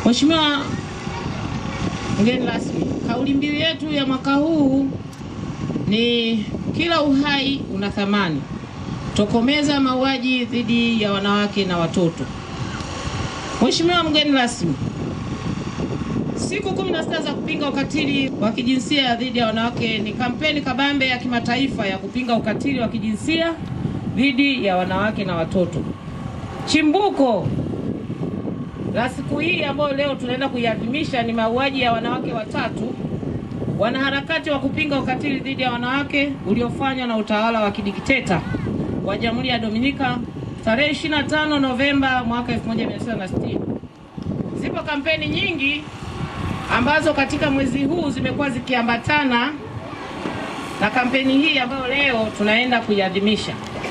Mheshimiwa mgeni rasmi, kauli mbiu yetu ya mwaka huu ni kila uhai una thamani, tokomeza mauaji dhidi ya wanawake na watoto. Mheshimiwa mgeni rasmi, siku 16 za kupinga ukatili wa kijinsia dhidi ya wanawake ni kampeni kabambe ya kimataifa ya kupinga ukatili wa kijinsia dhidi ya wanawake na watoto. Chimbuko la siku hii ambayo leo tunaenda kuiadhimisha ni mauaji ya wanawake watatu wanaharakati wa kupinga ukatili dhidi ya wanawake uliofanywa na utawala wa kidikteta wa Jamhuri ya Dominika tarehe 25 Novemba mwaka 1960. Zipo kampeni nyingi ambazo katika mwezi huu zimekuwa zikiambatana na kampeni hii ambayo leo tunaenda kuiadhimisha.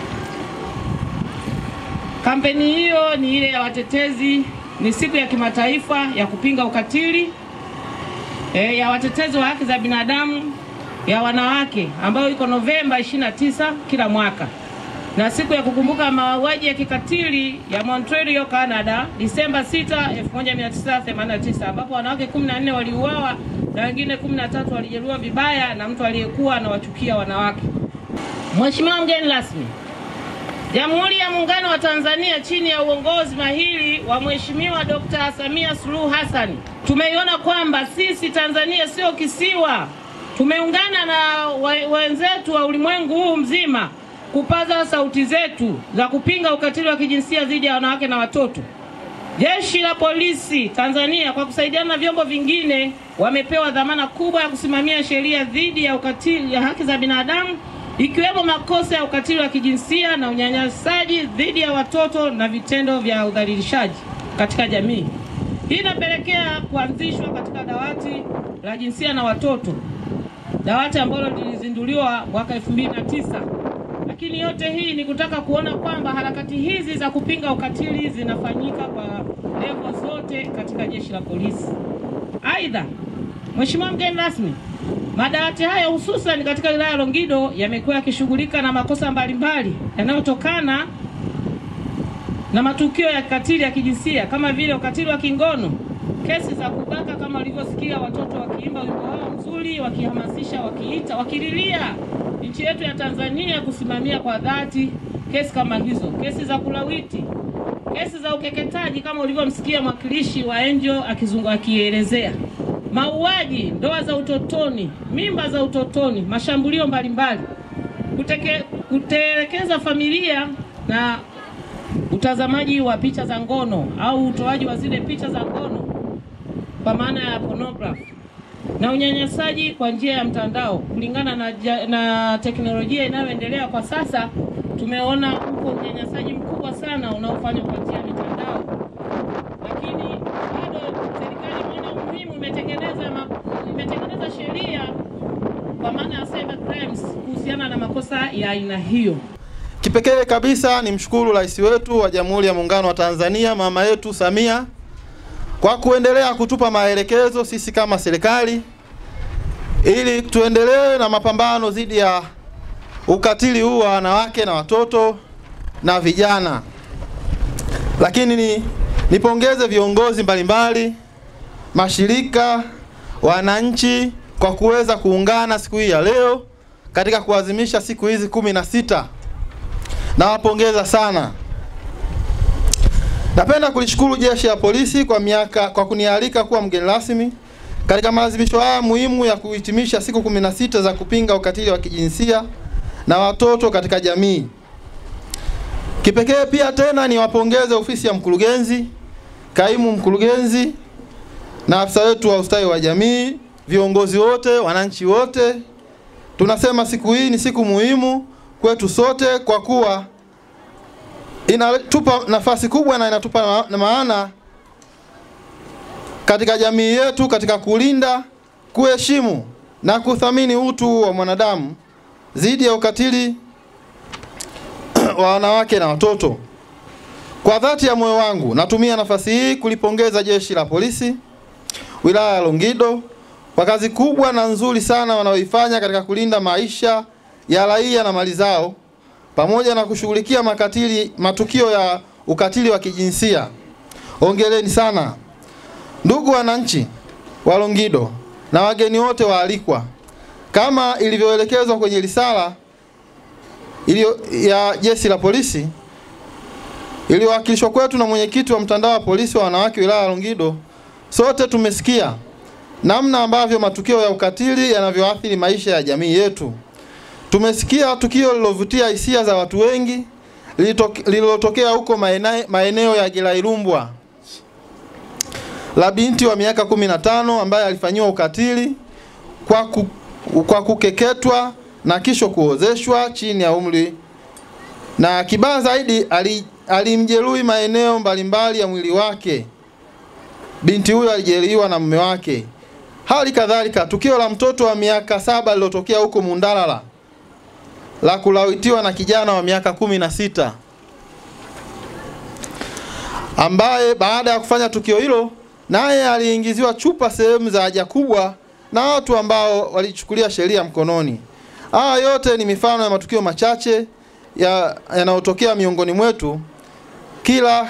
Kampeni hiyo ni ile ya watetezi, ni siku ya kimataifa ya kupinga ukatili e, ya watetezi wa haki za binadamu ya wanawake ambayo iko Novemba 29 kila mwaka, na siku ya kukumbuka mauaji ya kikatili ya Montreal, Canada, Disemba 6, 1989 ambapo wanawake 14 waliuawa na wengine 13 walijeruhiwa vibaya na mtu aliyekuwa anawachukia wanawake. Mheshimiwa mgeni rasmi, Jamhuri ya Muungano wa Tanzania chini ya uongozi mahiri wa Mheshimiwa Dr. Samia Suluhu Hassan tumeiona kwamba sisi Tanzania sio kisiwa. Tumeungana na wenzetu wa ulimwengu huu mzima kupaza sauti zetu za kupinga ukatili wa kijinsia dhidi ya wanawake na watoto. Jeshi la Polisi Tanzania kwa kusaidiana na vyombo vingine wamepewa dhamana kubwa ya kusimamia sheria dhidi ya ukatili ya haki za binadamu ikiwemo makosa ya ukatili wa kijinsia na unyanyasaji dhidi ya watoto na vitendo vya udhalilishaji katika jamii. Hii inapelekea kuanzishwa katika dawati la jinsia na watoto, dawati ambalo lilizinduliwa mwaka 2009. Lakini yote hii ni kutaka kuona kwamba harakati hizi za kupinga ukatili zinafanyika kwa levo zote katika jeshi la polisi. Aidha, Mheshimiwa mgeni rasmi, madawati haya hususan katika wilaya ya Longido yamekuwa yakishughulika na makosa mbalimbali yanayotokana na matukio ya kikatili ya kijinsia kama vile ukatili wa kingono, kesi za kubaka, kama walivyosikia watoto wakiimba wimbo wao mzuri, wakihamasisha, wakiita, wakililia nchi yetu ya Tanzania kusimamia kwa dhati kesi kama hizo, kesi za kulawiti, kesi za ukeketaji kama ulivyomsikia mwakilishi wa Angel akizungu akielezea mauaji, ndoa za utotoni, mimba za utotoni, mashambulio mbalimbali, kuteke, kutelekeza familia na utazamaji wa picha za ngono au utoaji wa zile picha za ngono kwa maana ya pornography na unyanyasaji kwa njia ya mtandao. Kulingana na, na teknolojia inayoendelea kwa sasa, tumeona uko unyanyasaji mkubwa sana unaofanywa kwa njia ya mitandao, lakini bado serikali imeona umuhimu, imetengeneza imetengeneza sheria kwa maana ya cyber crimes kuhusiana na makosa ya aina hiyo. Kipekee kabisa ni mshukuru rais wetu wa Jamhuri ya Muungano wa Tanzania, mama yetu Samia, kwa kuendelea kutupa maelekezo sisi kama serikali, ili tuendelee na mapambano dhidi ya ukatili huu wa wanawake na watoto na vijana. Lakini ni nipongeze viongozi mbalimbali, mashirika, wananchi kwa kuweza kuungana siku hii ya leo katika kuadhimisha siku hizi kumi na sita. Nawapongeza sana. Napenda kulishukuru jeshi la polisi kwa miaka kwa kunialika kuwa mgeni rasmi katika maadhimisho haya muhimu ya kuhitimisha siku 16 za kupinga ukatili wa kijinsia na watoto katika jamii. Kipekee pia tena niwapongeze ofisi ya mkurugenzi, kaimu mkurugenzi na afisa wetu wa ustawi wa jamii, viongozi wote, wananchi wote. Tunasema siku hii ni siku muhimu kwetu sote kwa kuwa inatupa nafasi kubwa na inatupa na maana katika jamii yetu katika kulinda, kuheshimu na kuthamini utu wa mwanadamu dhidi ya ukatili wa wanawake na watoto. Kwa dhati ya moyo wangu natumia nafasi hii kulipongeza jeshi la polisi wilaya ya Longido kwa kazi kubwa na nzuri sana wanaoifanya katika kulinda maisha ya raia na mali zao pamoja na kushughulikia makatili matukio ya ukatili wa kijinsia. Hongereni sana. Ndugu wananchi wa Longido na wageni wote waalikwa, kama ilivyoelekezwa kwenye risala iliyo ya jeshi la polisi iliyowasilishwa kwetu na mwenyekiti wa mtandao wa polisi wa wanawake wilaya ya Longido, sote tumesikia namna ambavyo matukio ya ukatili yanavyoathiri maisha ya jamii yetu. Tumesikia tukio lilovutia hisia za watu wengi lililotokea huko maeneo ya Gilailumbwa la binti wa miaka 15 ambaye alifanyiwa ukatili kwa, ku, kwa kukeketwa na kisha kuozeshwa chini ya umri, na kibaya zaidi alimjeruhi maeneo mbalimbali ya mwili wake. Binti huyo alijeruhiwa na mume wake. Hali kadhalika tukio la mtoto wa miaka saba lilotokea huko Mundalala la kulawitiwa na kijana wa miaka kumi na sita ambaye baada ya kufanya tukio hilo naye aliingiziwa chupa sehemu za haja kubwa na watu ambao walichukulia sheria mkononi. Haya yote ni mifano ya matukio machache yanayotokea ya miongoni mwetu kila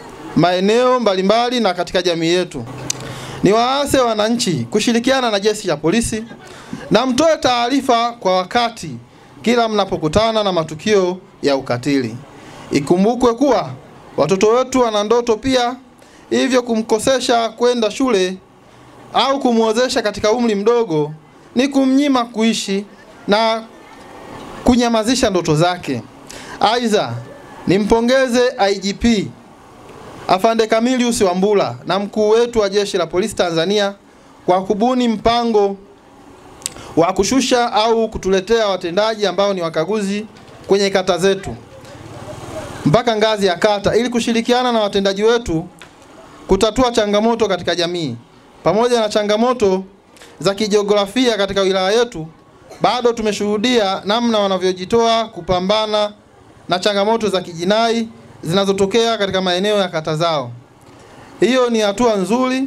maeneo mbalimbali na katika jamii yetu. Ni waase wananchi kushirikiana na jeshi la polisi na mtoe taarifa kwa wakati kila mnapokutana na matukio ya ukatili. Ikumbukwe kuwa watoto wetu wana ndoto pia, hivyo kumkosesha kwenda shule au kumwozesha katika umri mdogo ni kumnyima kuishi na kunyamazisha ndoto zake. Aidha, nimpongeze IGP Afande Camilius Wambura na mkuu wetu wa jeshi la polisi Tanzania kwa kubuni mpango wa kushusha au kutuletea watendaji ambao ni wakaguzi kwenye kata zetu mpaka ngazi ya kata ili kushirikiana na watendaji wetu kutatua changamoto katika jamii. Pamoja na changamoto za kijiografia katika wilaya yetu, bado tumeshuhudia namna wanavyojitoa kupambana na changamoto za kijinai zinazotokea katika maeneo ya kata zao. Hiyo ni hatua nzuri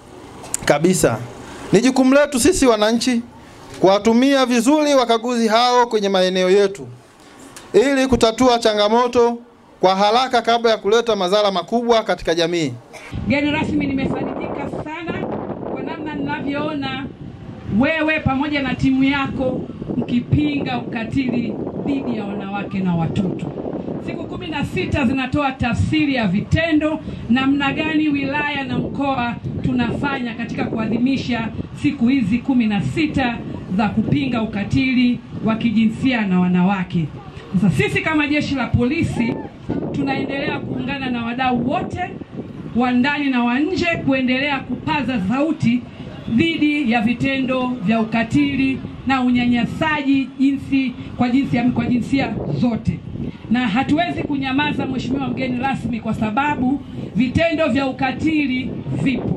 kabisa. Ni jukumu letu sisi wananchi kuwatumia vizuri wakaguzi hao kwenye maeneo yetu ili kutatua changamoto kwa haraka kabla ya kuleta madhara makubwa katika jamii. Mgeni rasmi, nimefarijika sana kwa namna ninavyoona wewe pamoja na timu yako mkipinga ukatili dhidi ya wanawake na watoto. Siku kumi na sita zinatoa tafsiri ya vitendo namna gani wilaya na mkoa tunafanya katika kuadhimisha siku hizi kumi na sita za kupinga ukatili wa kijinsia na wanawake. Sasa sisi kama jeshi la polisi tunaendelea kuungana na wadau wote wa ndani na wa nje kuendelea kupaza sauti dhidi ya vitendo vya ukatili na unyanyasaji jinsi kwa jinsia kwa jinsia zote, na hatuwezi kunyamaza, Mheshimiwa mgeni rasmi, kwa sababu vitendo vya ukatili vipo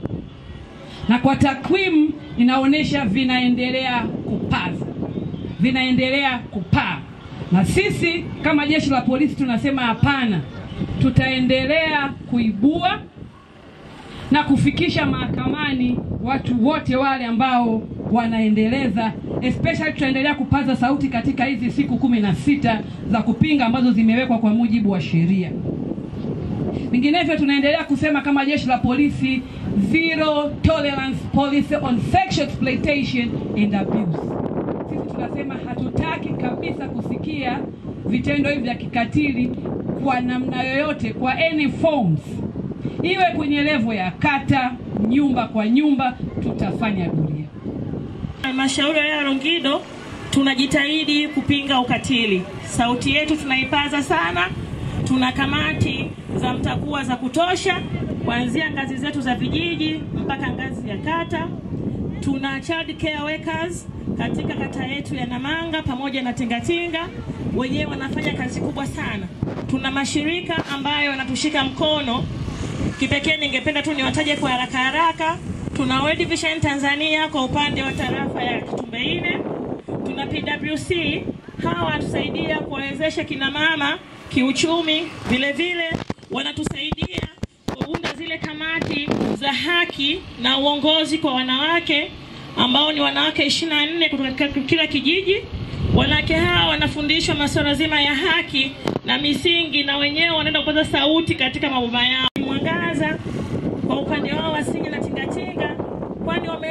na kwa takwimu inaonyesha vinaendelea kupaza, vinaendelea kupaa, na sisi kama jeshi la polisi tunasema hapana, tutaendelea kuibua na kufikisha mahakamani watu wote wale ambao wanaendeleza, especially tutaendelea kupaza sauti katika hizi siku kumi na sita za kupinga ambazo zimewekwa kwa mujibu wa sheria. Vinginevyo tunaendelea kusema kama jeshi la polisi, zero tolerance policy on sexual exploitation and abuse. Sisi tunasema hatutaki kabisa kusikia vitendo hivi vya kikatili kwa namna yoyote, kwa any forms, iwe kwenye levo ya kata, nyumba kwa nyumba, tutafanya doria. Halmashauri ya Longido tunajitahidi kupinga ukatili. Sauti yetu tunaipaza sana. Tuna kamati za mtakuwa za kutosha kuanzia ngazi zetu za vijiji mpaka ngazi ya kata. Tuna child care workers katika kata yetu ya Namanga pamoja na Tingatinga, wenyewe wanafanya kazi kubwa sana. Tuna mashirika ambayo yanatushika mkono. Kipekee ningependa tu niwataje kwa haraka haraka. Tuna World Vision Tanzania kwa upande wa tarafa ya Kitumbeine. Tuna PWC, hawa wanatusaidia kuwawezesha kina mama kiuchumi, vile vile wanatusaidia kuunda zile kamati za haki na uongozi kwa wanawake ambao ni wanawake 24 kutoka kila kijiji. Wanawake hawa wanafundishwa masuala zima ya haki na misingi, na wenyewe wanaenda kupata sauti katika maboma yao. Mwangaza kwa upande wao wasingi na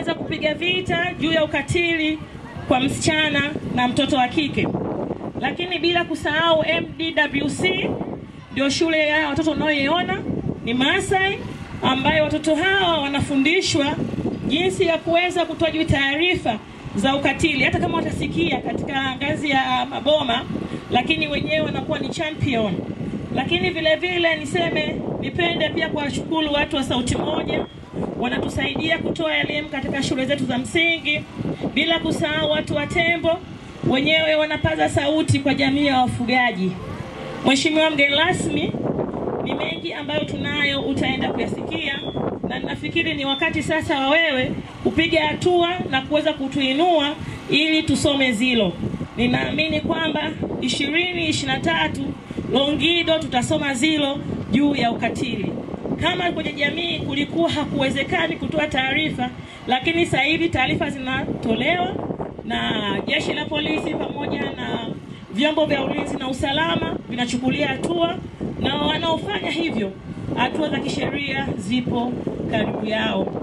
kuweza kupiga vita juu ya ukatili kwa msichana na mtoto wa kike, lakini bila kusahau MDWC ndio shule ya watoto unayoiona ni Maasai, ambayo watoto hawa wanafundishwa jinsi ya kuweza kutoa juu taarifa za ukatili, hata kama watasikia katika ngazi ya maboma, lakini wenyewe wanakuwa ni champion. Lakini vile vile niseme, nipende pia kuwashukuru watu wa Sauti Moja, wanatusaidia kutoa elimu katika shule zetu za msingi, bila kusahau watu wa Tembo wenyewe wanapaza sauti kwa jamii ya wafugaji. Mheshimiwa mgeni rasmi, ni mengi ambayo tunayo utaenda kuyasikia, na nafikiri ni wakati sasa wa wewe kupiga hatua na kuweza kutuinua ili tusome zilo. Ninaamini kwamba ishirini ishirini na tatu Longido tutasoma zilo juu ya ukatili. Kama kwenye jamii kulikuwa hakuwezekani kutoa taarifa, lakini sasa hivi taarifa zinatolewa na jeshi la polisi pamoja na vyombo vya ulinzi na usalama vinachukulia hatua, na wanaofanya hivyo hatua za kisheria zipo karibu yao.